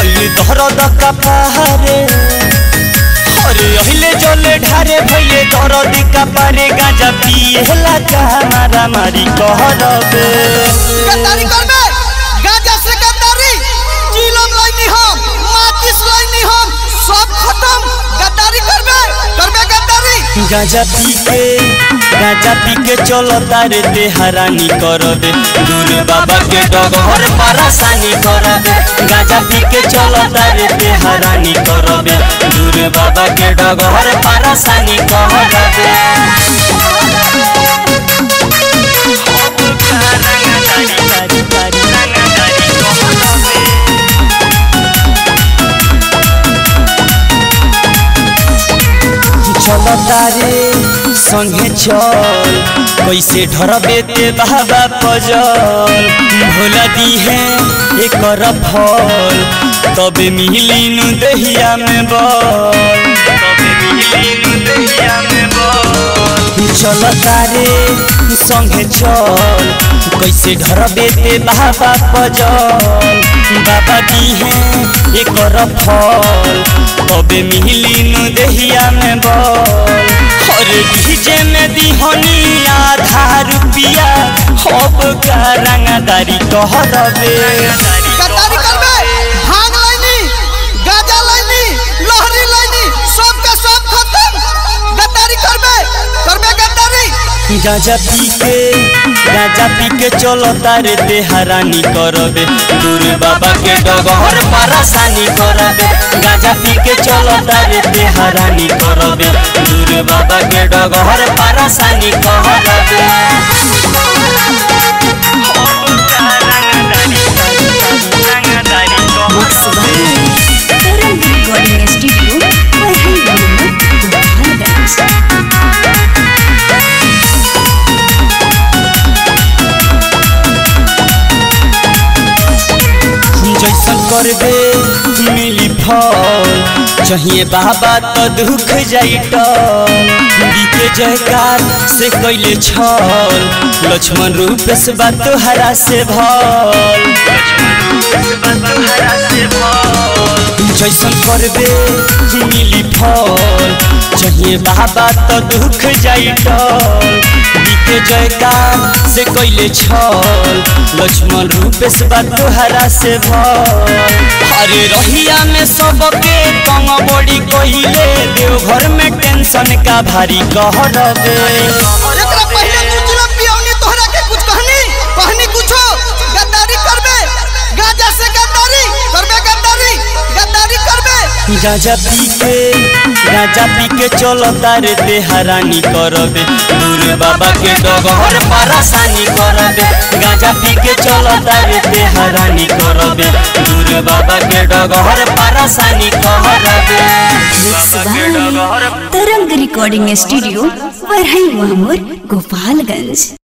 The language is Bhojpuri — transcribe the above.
भइल दर्द कपारे अरे अहिले जले ढारे भइले दर्द कपारे गाजा पिएला का मारा मारी कहरबे गद्दारी करबे गाजा से गद्दारी चिलम लाइनी हम माचिस लाइनी हम सब खत्म गद्दारी करबे करबे गद्दारी गाजा पी के गाजा पी के चलो तारे ते हरानी करबे दूर बाबा के डगर परेशानी करबे गाजा पी के चलो तारे ते हरानी करबे दूर बाबा के डगर परेशानी करबे चल तारे संगे चल कैसे ढरबे ते बाबा पजल भोला दी है एकर फल तबे मिलिनु दहिया में बल तबे मिलिनु दहिया में बल चल तारे संगे चल कैसे ढरबे ते बाबा पजल बाबा दी है एकर फल तबे मिलिनु दहिया में बल अरे डीजे में दिहनी आधा रुपिया हब का रंगदारी कहरबे गद्दारी करबे भांग लाइनी गाजा लाइनी लहरी लाइनी सब का सब खत्म गद्दारी करबे करबे गद्दारी गाजा पी के गाजा पी के चलो तारे ते हरानी करबे दूर बाबा के डगर परेशानी करबे गाजा पी के चलो तारे ते हरानी करबे दूर बाबा के डगर परेशानी करबे तरंग रिकॉर्डिंग स्टूडियो वही गोपालगंज जैसन करबे मिली फल चाहिए बाबा तो दुख जाई टल बीके जयकार से कैले छल लक्ष्मण रूप से बात हरा से भल जैसन करबे मिली फल चाहिए बाबा तो दुख जाई टल बीके जयकार से कैले छल लक्ष्मण रूप से बात हरा से भल अरे रहिया में सबके कम बड़ी कहिले देवघर में टेंशन का भारी कह रबे एकरा पहले तू चिलम पियौनी तोहरा के कुछ कहनी कहनी कुछो गद्दारी करबे गाजा से गद्दारी करबे गद्दारी गद्दारी करबे गाजा पी के गाजा पी के चलो तारे ते हरानी करबे दूर बाबा के डगर परेशानी करबे गाजा पी के चलो तारे ते हरानी करबे दूर बाबा के डगर परेशानी करबे तरंग रिकॉर्डिंग स्टूडियो वही गोपालगंज